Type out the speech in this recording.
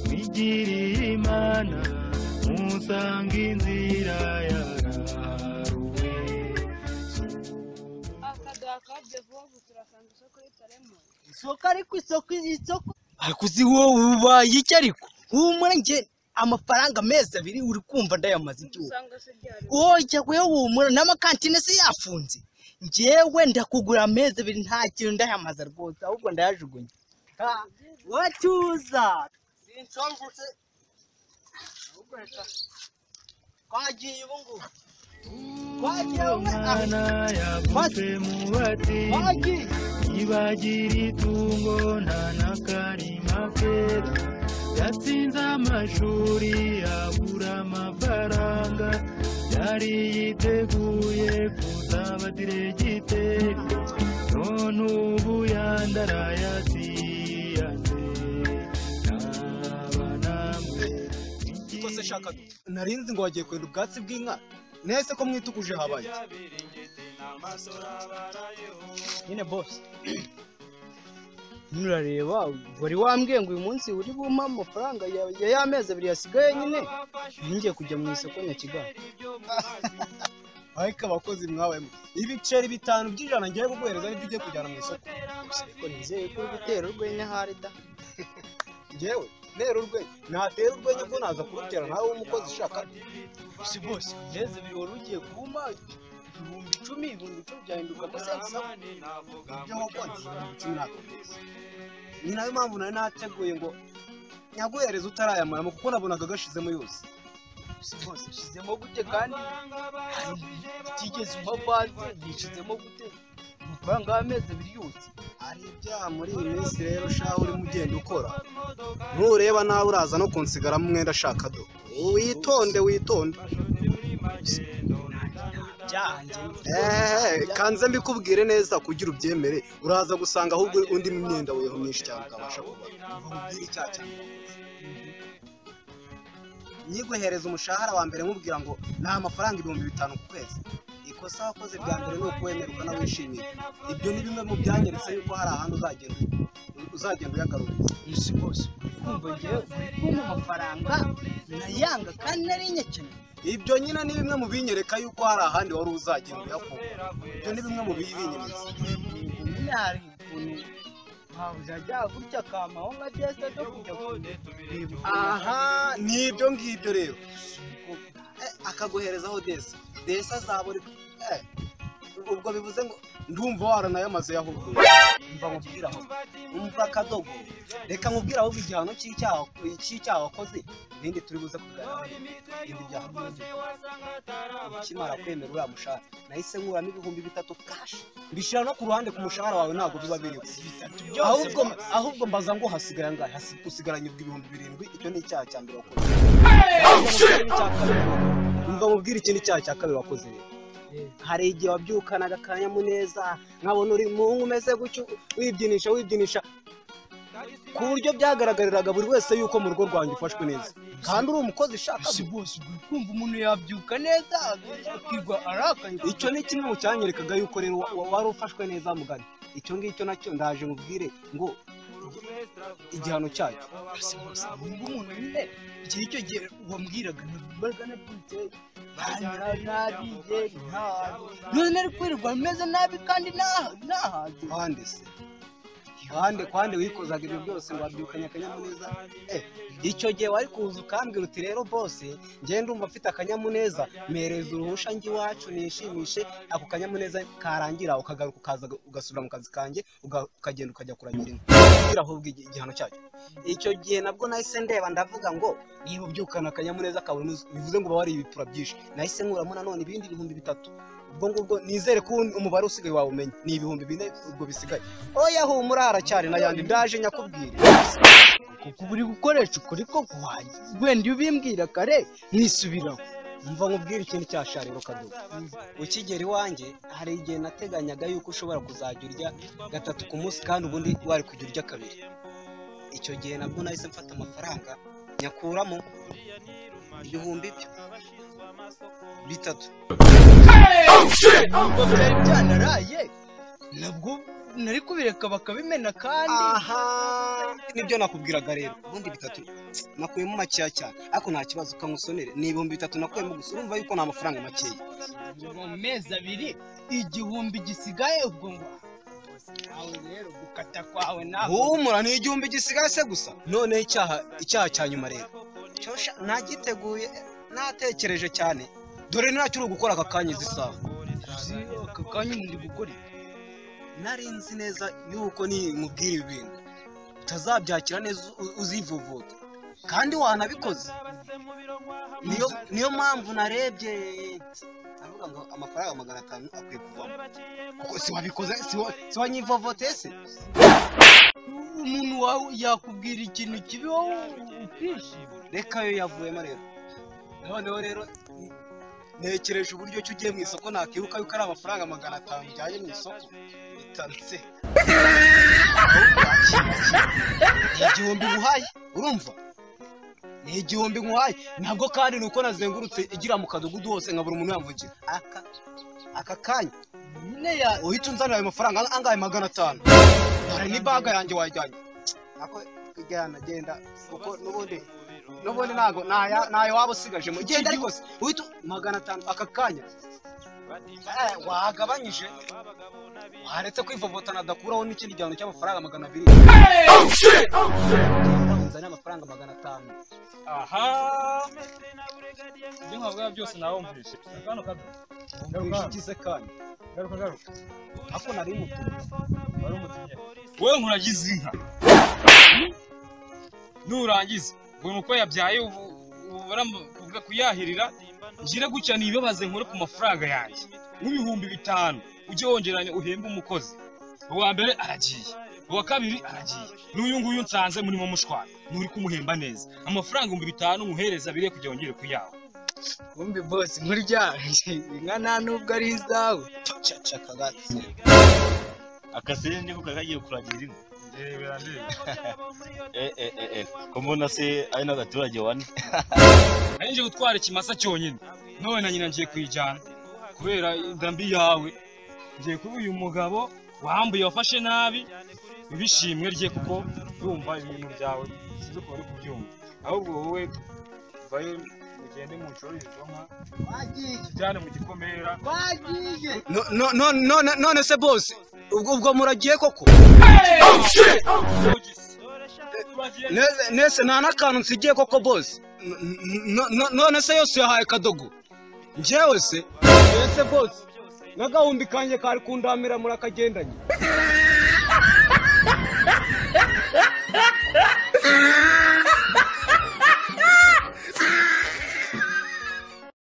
mwigiriye imana musange inzira yagaruwe isoko ariko isoko isoko akuzi wowe ubaye iki ariko humura njye amafaranga amezi abiri uri kumva ndayamaze igihugu wowe ujya humura n'amakantine se yafunze njyewe ndakugura amezi abiri nta kintu ndayamaza rwose ahubwo ndayajugunya wacyuza sinshongutse ahubwo reka twagiye ubu ngubu twagiye ubu umwana ngubu yagutse mu batini twagiye ibagira itungo nta n'akarima kera yatsinze amashuri yabura amafaranga yari yiteguye kuzaba diregiteri none ubu yandarayasiyanze yaba namwe Ariko se shaka narinzi ngo wagiye kwenda ubwatsi bw'inka nese ko mwituguje habaye nyine bose nurareba wari wambwiye ngo uyu munsi uri bumpe amafaranga ya ya ya mezi abiri yasigaye nyine ntingiye kujya mu isoko nyakigali ariko abakozi mwabayemo ibiceri bitanu by'ijana ngiye kuguhereza nibyo ugiye kujyana mu isoko gusa ariko nizeye ko uri gutera urwenya ahari da ngewe ntera urwenya natera urwenya ko naza kurutera nawe w'umukozi ushaka si bose mezi abiri wari ugiye kumpa ibihumbi icumi ibihumbi icumi byahinduka amasensa ibyo wakoze cumi n'atatu ni nayo mpamvu nari nateguye ngo nyaguhereze utarayamaramo kuko nabonaga gashizemo yose si bose yashyizemo gute kandi hari utigeze umpa bazi yishyizemo gute amafaranga y'amezi abiri yose hari ibyaha muri iyi minsi rero shaho urimo ugenda ukora ntureba nawe uraza no kunsigaramo umwenda ashaka do witonde witonde byanjye eee kanze mbikubwire neza kugira ubyemere uraza gusanga ahubwo undi myenda weho myinshi cyane utabasha kubara nkubwire icyaha cyane nyiguhereza umushahara wa mbere nkubwira ngo ni amafaranga ibihumbi bitanu ku kwezi ikosa wakoze bwa mbere ni ukuwemera ukanawishimira ibyo ni bimwe mu byanyeretse yuko hari ahandi uzagenda uzagenda uyagaruriza si bose kumva njyewe uri kumpa amafaranga nayanga kandi nari nyakene ibyo nyine ni bimwe mu binyereka yuko hari ahandi wari uzagenda uyakura ibyo ni bimwe mu bibinyereza nyine hari ukuntu ntabwo ajya gutya akampaho nka byese byo kujya kureba aha aha ni ibyo ngibyo rero Eh, akaguherezaho desi desi azabura eh, ubwo bivuze ngo ndumva waranayamaze yahubwo mva mubwira aho umva akadogo reka nkubwire ahubwo igihano cy'icyaha cy'icyaha wakoze ibindi turi buze kuganira ibindi byaha byumvikana. ukimara kwemera uriya mushahara nahise nkuramo ibihumbi bitatu kashi mbishyira no ku ruhande ku mushahara wawe ntabwo biba biriho ahubwo ahubwo mbaza ngo hasigaye angahe Hasi- usigaranye ibihumbi birindwi icyo ni icyaha cya mbere wakoze umva mubwire ikindi cyaha cya kabiri wakoze rero hari igihe wabyukanaga akanyamuneza nkabona uri muhungu umeze gutyo wibyinisha wibyinisha ku buryo byagaragariraga buri wese yuko mu rugo rwanjye ufashwe neza kandi uri umukozi ushaka si bose uri kumva umuntu yabyuka neza akirwa arakaye icyo ni kimwe mu cyanyerekaga yuko rero wa- wa- wari ufashwe neza mugari icyo ngicyo nacyo ndaje mubwire ngo igihano cyacyo si bose wumva umuntu nyine igihe icyo gihe wambwiraga nabwiraga nabyutse ntabiye ntahaze none ari kwirirwa meze nabi kandi ntaha- ntahaze ahandi se ahandi kwande wikozaga ibyo byose ngo wabyukanye akanyamuneza eh icyo gihe wari kuza ukambwira uti rero bose ngende ndumva mfite akanyamuneza mpereza uruhusha njye iwacu nishimishe ako kanyamuneza karangira ukagaruka ukaza ugasubira mu kazi kanjye uga- ukagenda ukajya kuragira inka kugira ahubwo igi- igihano cyacyo icyo gihe nabwo nahise ndeba ndavuga ngo niba ubyukana akanyamuneza kawe nuzi- bivuze ngo uba wariye ibitura byinshi nahise nkuramo nanone ibindi bihumbi bitatu ubwo ngubwo nizere ko umubare usigaye wawumenya ni ibihumbi bine ubwo bisigaye oya humura haracyari n'ayandi ndaje nyakubwire kuko uba uri gukoresha ukuri ko guhaye wenda iyo ubimbwira kare nisubiraho mva nkubwire ikindi cyasha rero kadogo ukigera iwanjye hari igihe nateganyaga yuko ushobora kuzajya urya gatatu ku munsi kandi ubundi wari kujya urya kabiri icyo gihe nabwo nahise mfata amafaranga nyakuramo ibihumbi byo bitatu ntabwo byari byanaraye nabwo nari kubireka bakabimena kandi aha nibyo nakubwiraga rero ibihumbi bitatu nakuyemo makeya cyane ariko nta kibazo ukamusonere ni ibihumbi bitatu nakuyemo gusa urumva yuko ni amafaranga makeya mu mezi abiri igihumbi gisigaye ubwo ngo aho rero gukata kwawe nawe humura ni igihumbi gisigaye se gusa noneho icyaha icyaha cya nyuma rero cyosha nagiteguye natekereje cyane dore ntacyo uri gukora aka kanya izi saha uzi aka kanya muri gukora iki? nari nzi neza yuko nimubwira ibi bintu utazabyakira neza u- uzivuvuta kandi wanabikoze niyo niyo mpamvu narebye ndavuga ngo amafaranga magana atanu akwiye kuvamo kuko si wabikoze si wa- si wanyivovoteye se umuntu wawe yakubwira ikintu kibi wowe ukishima reka yo yavuyemo rero noneho rero ntekereje uburyo ki ugiye mu isoko nakibuka yuko ari amafaranga magana atanu ujyanye mu isoko bitarutse ni igihumbi nguhaye urumva ni igihumbi nguhaye ntabwo kandi ni uko nazengurutse igira mu kadugudu hose nkabura umuntu yamvugira aka aka kanya nyine ya uhita unzanira ayo mafaranga ang- angahe magana atanu dore ni baga yanjye wajyanye ako ijyana genda kuko n'ubundi n'ubundi ntago ntayo- ntayo waba usigajemo genda ariko se uhita u- magana atanu aka kanya Eh, wagabanyije waretse kwivovotana adakuraho n'ikindi gihano cy'amafaranga magana abiri unzanira amafaranga magana atanu aha ibyo nkabwira byose nawumvise kano kato umvishe ikize kanya garuka garuka ako nari mutumye wari umutumye wowe nkuragize inka nurangiza mbona uko yabyaye ubu ubu baramu- kubwa- kuyahirira njire gutya nibabaze nkore ku mafaranga yanjye nk'ibihumbi bitanu ujye wongeranya uhembe umukozi uwa mbere aragiye uwa kabiri aragiye n'uyu nguyu nsanze murimo mushwana nturi kumuhemba neza amafaranga ibihumbi bitanu muhereza abiri kugira ngo yongere kuyaha wumve bose muri ryanje inka nta nubwo ari izawe caca kagatsi akasere niko kakagiye kuragira inka ndebera ndebera eh eh eh eh ko mbona se ari n'abaturage bane nari nje gutwara ikimasa cyonyine none na nyina ngiye kuyijyana kubera inda mbi yawe ngiye kuba uyu mugabo wambuye wafashe nabi ibishimwe rye kuko yumva ibintu byawe sinzi ukuntu uri kubyumva ahubwo wowe vayo mugende mucururize izo nka wagiye mujyane mu gikomera wagiye No- no- no- none none se bose ubwo ubwo muragiye koko zogisi Nese- nese nta n'akantu nsigiye koko bose N- n- n- none se yose yahaye kadogo njyewe se nese bose n'agahumbi kanjye kari kundamira murakagendanye